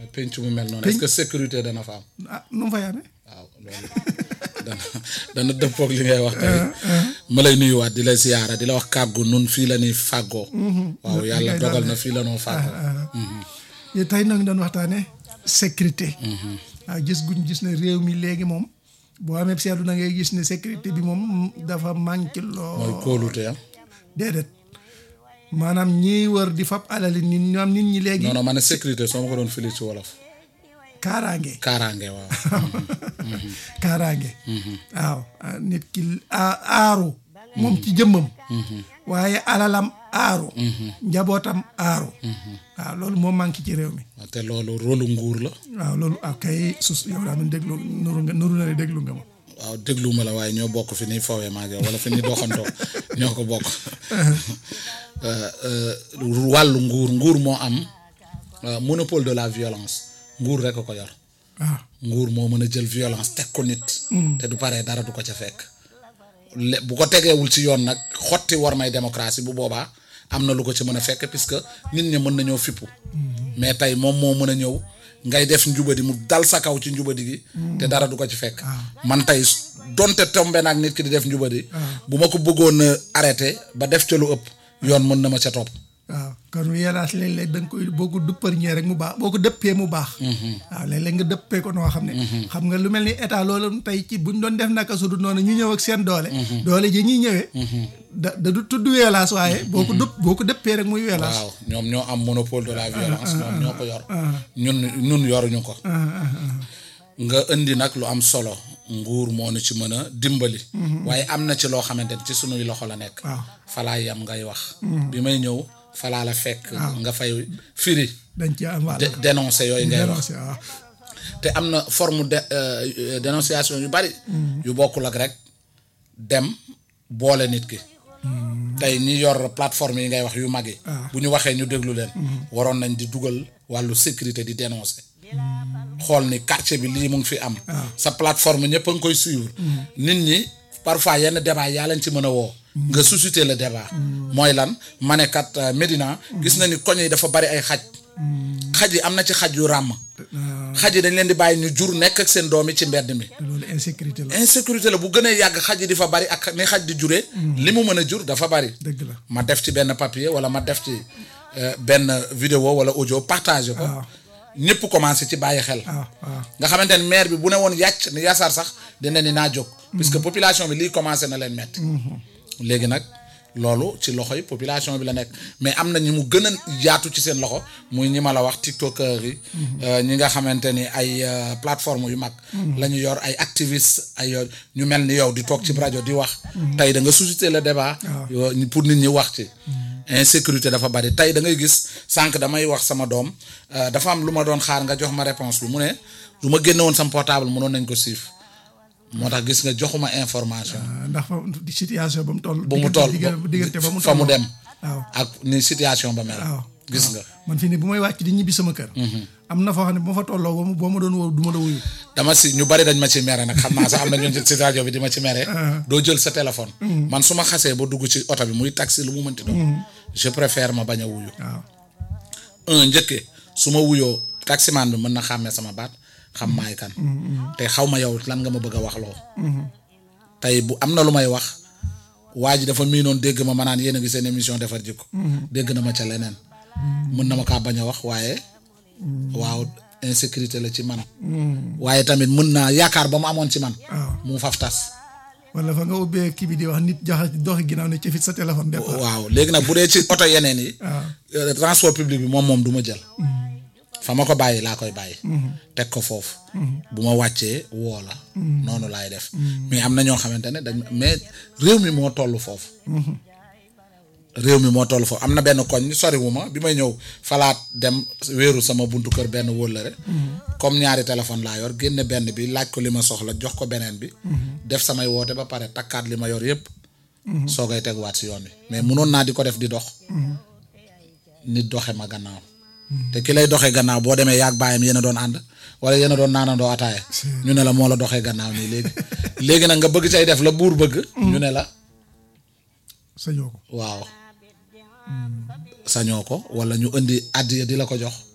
penc mu mel noonu est-ce que sécurité dana fa am ah nu mu fay amee waaw loolu dana dana dëppoog li ngay wax tamit ma lay nuyuwaat di la ziyaara di la wax kàggu nun fii la ñuy fàggoo waaw yàlla dogal na fii la noo fàggoo yow tey nag doon waxtaane sécurité waaw gis guñ gis ne réew mi léegi moom boo amee seetlu na ngay gis ne sécurité bi moom dafa manqué lool mooy kóolute am déedéet maanaam ñiy wër di fab alali nit ñoom nit ñi léegi non non ma ne sécurité soo ma ko doon fili ci wolof kaaraange kaaraange waaw kaaraange waaw ah, nit ki a- aaru moom ci jëmmam waaye alalam aaru njabootam aaru waaw loolu moo manqué ci réew mi te loolu rôlu nguur la waaw loolu ak kay sus yow daa man déglu nuru nga nuru na ne déglu nga ma waaw dégluwuma la waaye ñoo bokk fi ñuy fawee maa ngi yow wala fi ñuy doxantoo ñoo ko bokk Euh, euh, wàllu nguur nguur moo am euh, monopole de la violence nguur rek a ko yor waaw nguur moo mën a jël violence teg ko nit te du paree dara du ko ca fekk le bu ko tegeewul ci yoon nag xotti war may démocratie bu boobaa am na lu ko ci mën a fekk puisque nit ñi mën nañoo fippu mais tey moom moo mën a ñëw ngay def njubadi mu dal sa kaw ci njubadi gi te dara du ko ci fekk man tey donte tombe naag nit ki di def njubadi bu ma ko bëggoon a arrêté ba def ca lu ëpp yoon mën na ma ca topp waaw kon violence léeg-léeg da nga koy boo ko duppar ñee rek mu baax boo ko dëppee mu baax waaw léeg-léeg nga dëppee ko noo xam ne xam nga lu mel ni état loolu tey ci buñ doon def naka su dul noonu ñu ñëw ak seen doole doole ji ñuy ñëwee da da du tudd violence waaye boo ko dëpp boo ko dëppee rek muy violence waaw ñoom ñoo am monopole de la violence ñoom ñoo ko yor ñun ñun yoruñu ko nga indi nag lu am solo nguur moo nu ci mën a dimbali waaye am na ci loo xamante ni ci sunuy loxo la nekk waaw falaa yam ngay wax bi may ñëw falaa la fekk nga fay firi dañ ci am wàll dé- dénoncer yooyu ngay wax dénoncé waaw te am na forme de euh, dénonciation yu bari yu bokkul ak rek dem boole nit ki tey ñi yor plateforme yi ngay wax yu mag yi bu ñu waxee ñu déglu leen waroon nañ di dugal wàllu sécurité di dénoncer xool ni quartier bi lii mu ngi fi am sa plateforme ñëpp a ngi koy suivre nit ñi parfois yenn débat yaa leen ci mën a woo nga susciter le débat mooy lan ma ne kat euh, Médina gis na ni koñ yi dafa bari ay xaj xaj yi am na ci xaj yu ràmm xaj yi dañ leen di bàyyi ñu jur nekk ak seen doom yi ci mbedd mi te loolu insécurité la insécurité la bu gënee yàgg xaj yi di fa bari ak ni xaj di juree li mu mën a jur dafa bari dëgg la ma def ci benn papier wala ma def ci euh, benn vidéo wala audio partagé ko waaw. ñëpp commencé ci bàyyi xel waaw waaw nga xamante ne maire bi bu ne woon yàcc ni yasaar sax dina ni naa jóg puisque population bi lii commencé na leen metti léegi nag loolu ci loxo yi population bi la nekk mais am na ñi mu gën a yaatu ci seen loxo muy ñi ma la wax tiktokers yi euh, ñi nga xamante ni ay euh, plateforme yu mag la ñu yor ay activistes ay euh, ñu mel ni yow di toog ci rajo di wax tey da nga susciter le débat yo- pour nit ñi wax ci insécurité dafa bari tey da ngay gis sànq damay wax sama doom euh, dafa am lu ma doon xaar nga jox ma réponse bi mu ne du ma génne woon sama portable mënoon nañ ko siif moo tax gis nga joxuma information Ah, ndax fa di situation ba mu toll bu mu toll diggante diggante ba mu fa mu toll. dem waaw ak ni situation ba mel waaw gis nga man fii ne bu may wàcc di ñibbi sama kër am na foo xam ne bu ma fa tolloo boo ma boo ma doon woo du ma la wuyu dama si ñu bari dañ ma ci mere nag xam naa sax am na ñu ci rajo bi di ma ci mere doo jël sa téléphone man su ma xasee ba dugg ci oto bi muy taxi lu mu mënti doon je préfère ma bañ a wuyu waaw un njëkkee su ma wuyoo taximaan bi mën na xàmmee sama baat xam maay kan te xaw ma yow lan nga ma bëgg a wax loo tey bu am na lu may wax waa ji dafa miinoon dégg ma ma naan yéen a ngi seen émission defar jikko dégg na ma ca leneen mën na ma kaa bañ a wax waaye waaw insécurité la ci man waaye tamit mën naa yaakaar ba mu amoon ci man waaw mu faf tas wala fa nga ubbee kii bi di wax nit joxe doxi ginnaaw ne ci fit sa téléphone départ waaw léegi nag bu dee ci oto yeneen yi waaw euh, transport public bi moom moom du ma jël fa ma ko bàyyi laa koy bàyyi teg ko foofu bu ma wàccee woo la noonu laay def mais am na ñoo xamante ne dañ mais réew mi moo toll foofu réew mi moo toll foofu am na benn koñ soriwu ma bi may ñëw falaat dem wéeru sama buntu kër benn wóllëre comme ñaari téléphone laa yor génne benn bi laaj ko li ma soxla jox ko beneen bi def samay woote ba pare takkaat li ma yor yépp soo koy tegwaat si yoon bi mais munoon naa di ko def di dox nit doxe ma gannaaw te ki lay doxee gannaaw boo demee yaag baayam yéen a doon ànd wala yéen a doon naanandoo ataaya ñu ne la moo la doxee gannaaw nii léegi léegi nag nga bëgg cay def la buur bëgg ñu ne la sañoo ko waaw sañoo ko wala ñu indi àddiya di la ko jox